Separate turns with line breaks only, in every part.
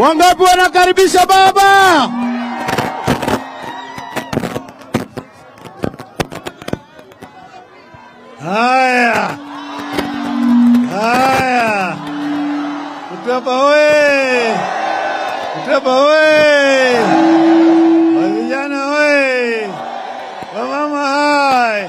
Wangapi wanakaribisha baba? Haya, haya, Mtwapa oye! Mtwapa oye! Wavijana oye! Wamama hai!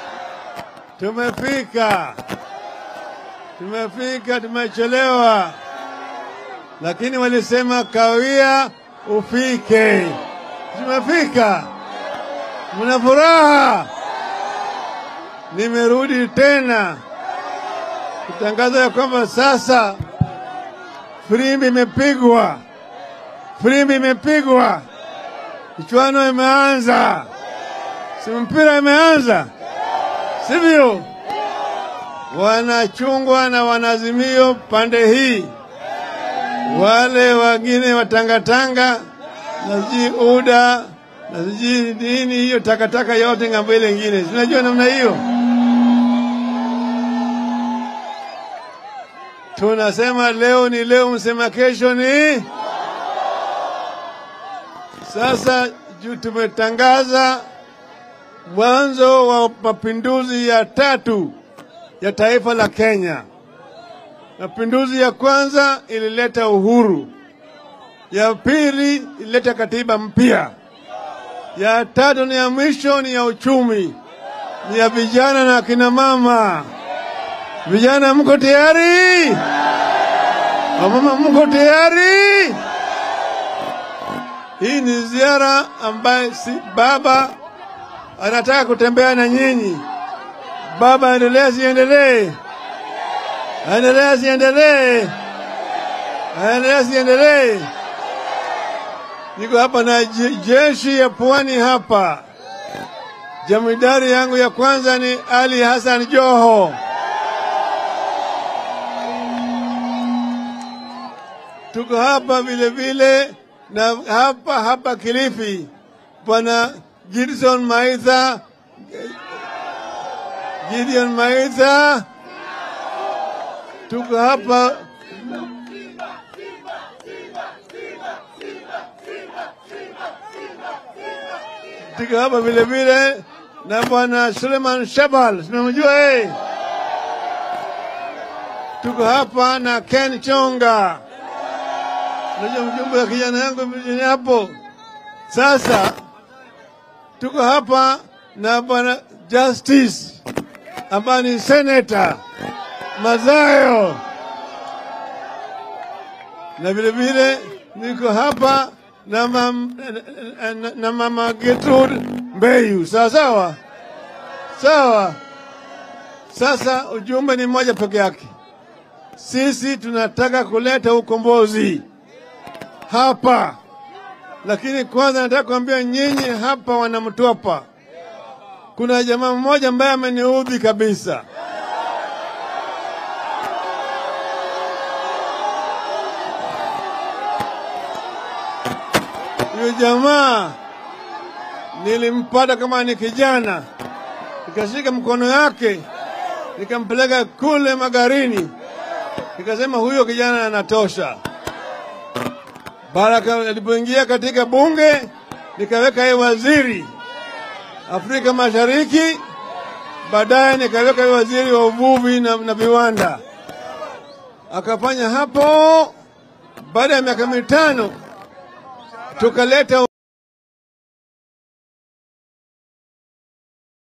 Tumefika, tumefika, tumechelewa, lakini walisema kawia ufike. Tumefika, mna furaha. Nimerudi tena kutangaza ya kwamba sasa firimbi imepigwa, firimbi imepigwa, michuano imeanza, si mpira imeanza, sivyo? Wanachungwa na wanazimio pande hii, wale wengine watangatanga na sijui UDA na sijui nini hiyo takataka yote ng'ambo ile ingine, sinajua namna hiyo. Tunasema leo ni leo, msema kesho ni sasa. Juu tumetangaza mwanzo wa mapinduzi ya tatu ya taifa la Kenya. Mapinduzi ya kwanza ilileta uhuru, ya pili ilileta katiba mpya, ya tatu ni ya mwisho ni ya uchumi, ni ya vijana na akina mama. Vijana mko tayari? Wamama mko tayari? Hii ni ziara ambayo si baba anataka kutembea na nyinyi. Baba, endelea siendelee? Endelea siendelee? Endelea siendelee? Niko hapa na je- jeshi ya pwani hapa. Jamidari yangu ya kwanza ni Ali Hassan Joho. Tuko hapa vile vile na hapa hapa Kilifi, bwana Gidson Maitha, Gideon Maitha. Tuko hapa tuko hapa vile vile na bwana Suleiman Shabal, simemjua yeye. Tuko hapa na Ken Chonga. Unajua mjumbe wa kijana yangu mjini hapo. Sasa tuko hapa na bwana Justice ambaye ni senator Mazayo, na vile vile niko hapa na, mam, na, na, na mama Gertrude Mbeyu. Sawa sawa sawa. Sasa ujumbe ni mmoja peke yake, sisi tunataka kuleta ukombozi hapa, lakini kwanza nataka kuambia nyinyi hapa wanamtwapa, kuna jamaa mmoja ambaye ameniudhi kabisa. Huyo jamaa nilimpata kama ni kijana, nikashika mkono yake nikampeleka kule magarini, nikasema huyo kijana anatosha. Baraka alipoingia katika bunge nikaweka yeye waziri Afrika Mashariki, baadaye nikaweka yeye waziri wa uvuvi na, na viwanda. Akafanya hapo, baada ya miaka mitano tukaleta